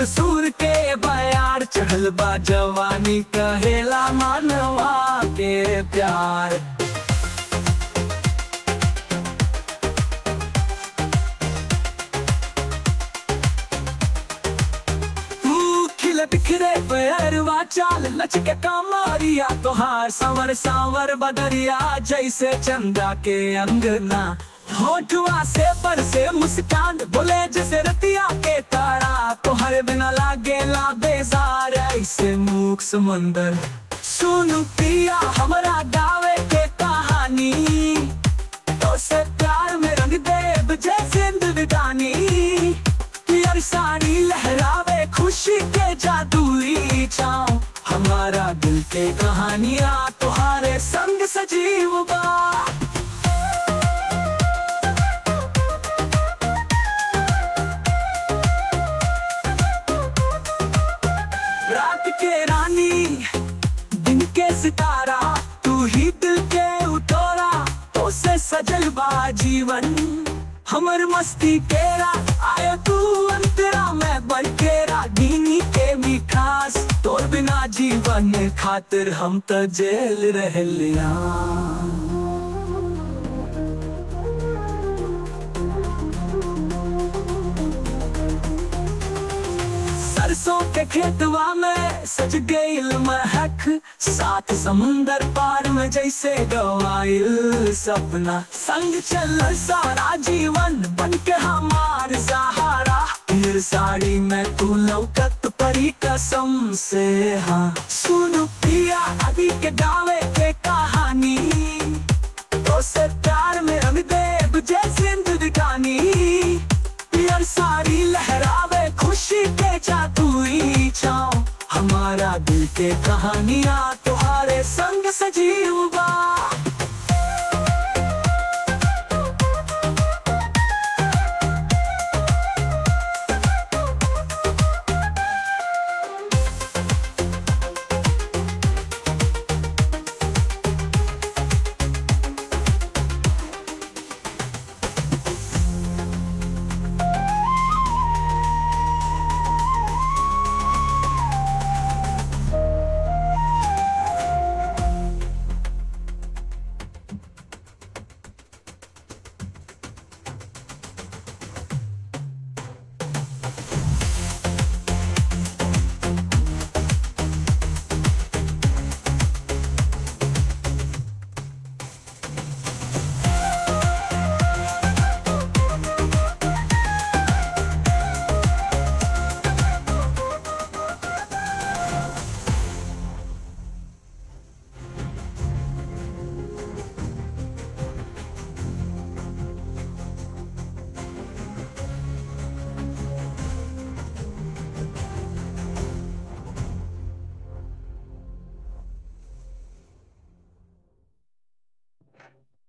सूर के बयार चढ़ल बा जवानी कहेला मानवा के प्यार तू खिल बिखरे पैरवा चाल लचके कमरिया तोहार संवर सांवर बदरिया जैसे चंदा के अंगना होठुआ से पर से मुस्कान बोले जैसे रतिया के तारा तोहरे बिना लागे ला बेजार ऐसे मूक समंदर सुन पिया हमरा गावे के कहानी तो से प्यार में रंग देव जैसे जिंदगानी पियर साड़ी लहरावे खुशी के जादुई छाँव हमारा दिल के कहानियाँ तुम्हारे संग सजीव बा रात के रानी दिन के सितारा तू ही दिल के उतोरा तो से सजल बा जीवन हमर मस्ती केरा आयो तू अंतरा में बन केरा दीनी के मिठास तोर बिना जीवन खातिर हम तो जेल रह लिया सरसों के खेतवा में सज गईल महक साथ समुंदर पार में जैसे गवाइल सपना संग चल सारा जीवन बन के हमार सहारा फिर साड़ी में तू लौकत परी कसम से हाँ सुन पिया अभी के गावे के कहानी तो से प्यार में रंग देव जैसे जिंदगानी पियर साड़ी लहरावे खुशी के जादुई छाँव हमारा दिल के कहानियाँ तुम्हारे संग सजीव